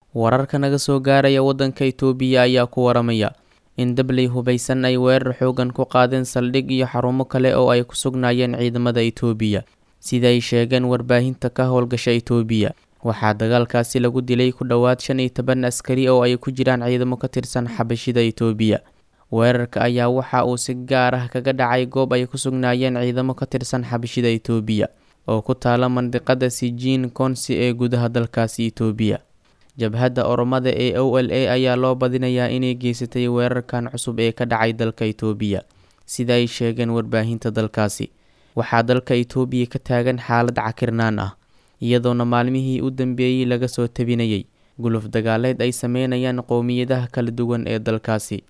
wararka naga soo gaaraya waddanka itoobiya ayaa ku waramaya in dabley hubaysan ay weerar xoogan ku qaadeen saldhig iyo xarumo kale oo ay ku sugnaayeen ciidamada itoobiya sida ay sheegeen warbaahinta ka howlgasha itoobiya waxaa dagaalkaasi lagu dilay ku dhowaad shan iyo toban askari oo ay ku jiraan ciidamo ka tirsan xabashida itoobiya weerarka ayaa waxa uu si gaar ah kaga dhacay goob ay ku sugnaayeen ciidamo ka tirsan xabashida itoobiya oo ku taala mandiqada sijiin konsi ee gudaha dalkaasi itoobiya jabhadda oromada ee o l a ayaa loo badinayaa inay geysatay weerarkan cusub ee ka dhacay dalka itoobiya sida ay sheegeen warbaahinta dalkaasi waxaa dalka itoobiya ka taagan xaalad cakirnaan ah iyadoona maalmihii u dambeeyey laga soo tabinayay guluf dagaaleed ay sameynayaan qowmiyadaha kala duwan ee dalkaasi